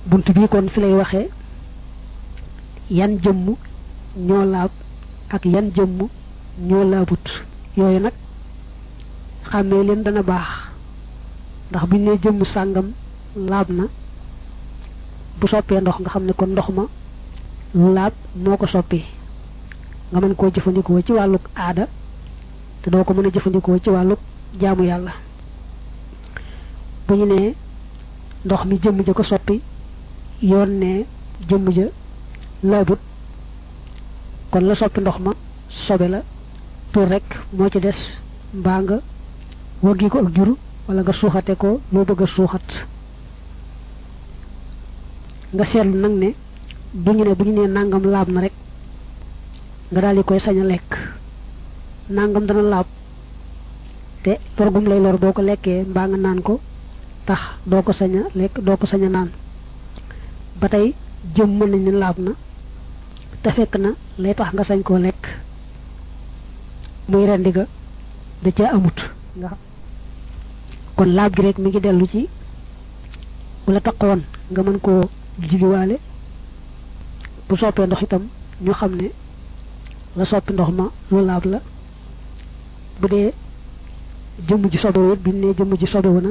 bunt bii kon fi lay waxee yan jëmm ñoo laab ak yan jëmm ñoo laabut yooyu nag xàmmee leen dana baax ndax buñ ne jëmm sàngam laab na bu soppee ndox nga xam ne kon ndox ma lu laab moo ko soppi nga mën koo jëfandikoo ci wàlluk aada te doo ko mën a jëfandikoo ci wàlluk jaamu yàlla bu ñu nee ndox mi jëmm ja ko soppi yoon ne jëmm ja laabut kon la soppi ndox ma sobe la tur rek moo ci des mbaa nga waggi ko ak jur wala nga suuxate ko loo bëgg a suuxat nga seetlu nag ne bu ñu ne bu ñu nee nangam laab na rek nga daal di koy sañ a lekk nangam dana laab te torgum lay lor boo ko lekkee mbaa nga naan ko tax doo ko sañ a lekk doo ko sañ a naan ba tey jëm mën nañ ne laab na te fekk na lay tax nga sañ koo lekk muy rendi ga da ca amut nga kon laab gi rek mi ngi dellu ci bu la taqoon nga mën koo jigiwaale bu soppee ndox itam ñu xam ne la soppi ndox ma lu laab la bu dee jëmm ji sobewu it bi ne jëmm ji sobewu na